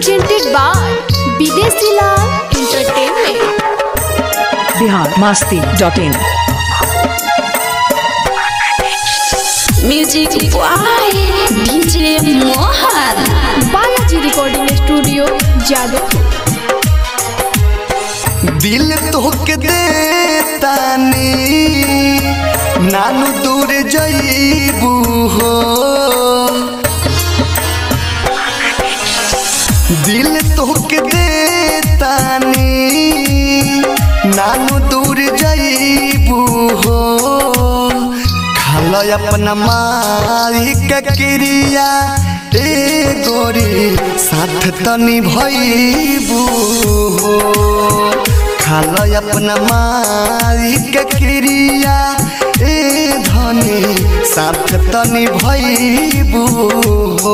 presented by Bidesi Lal Entertainment. Bihar Masti dot in music by DJ Mohan Balaji recording studio Jadavpur दिल तोहके देतानी नानू दूर जईबू हो दिल तोहके देतानी नानू दूर जईबू हो खाल अपना माई के क्रिया ए गोरी साथ तनी भईबू हो खाल अपना माई के क्रिया ए धनी साथ तनी भईबू हो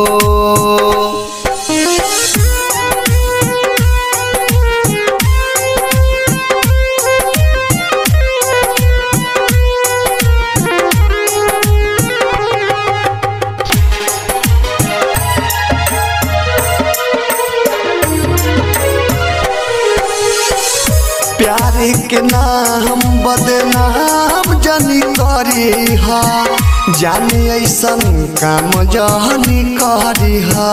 प्यार के नाम बदनाम जनी करी हा जाने ऐसन काम जहनी करी हा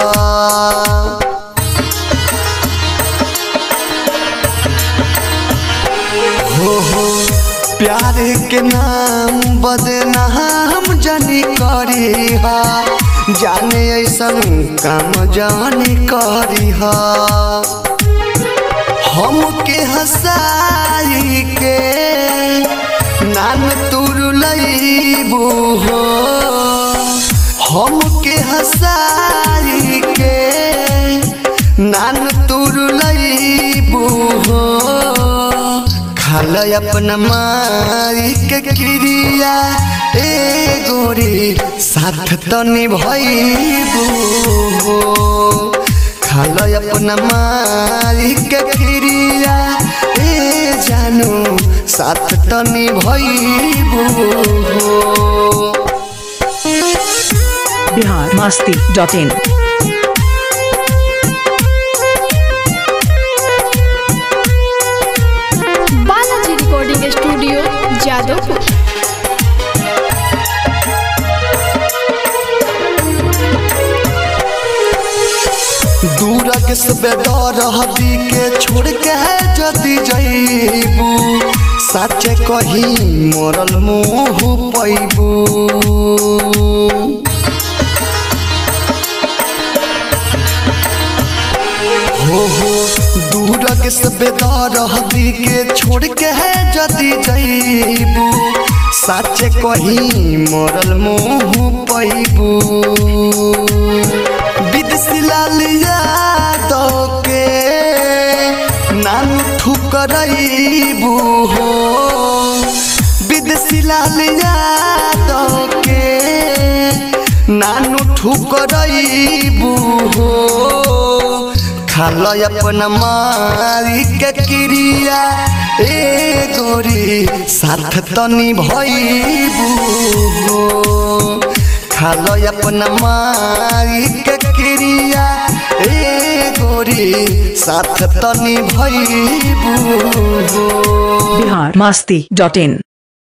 हो हो प्यार के नाम बदनाम जनी करी हा जाने ऐसन काम जहनी करी हा हमके हंसाई के नान तुर लईबू हो हमके हंसाई के नान तुर लईबू हो खाल अपना माई के क्रिया ए गोरी साथ तनी भईबू हो खाल अपना मालिक के क्रिया ए जानू साथ तनी भईबू हो Bihar Masti dot in Balaji recording studio Jadavpur दूर के बेदर हदी के छोड़ के जदी जईबू साचे कही मोरल मुँह पैबू हो हो दूर के बेदर हदी के छोड़ के जदी जईबू साचे कही मोरल मुँह पैबू विदेशी लाल यादव के नाम ठुकरईबू हो विदेशी लाल यादव के नानू ठुकरईबू हो खाल अपना मारी के क्रिया ए गोरी साथ तनी भईबू हो खाल अपना माई के क्रिया ए गोरी साथ तनी भईबू हो बिहार मास्ती डॉट इन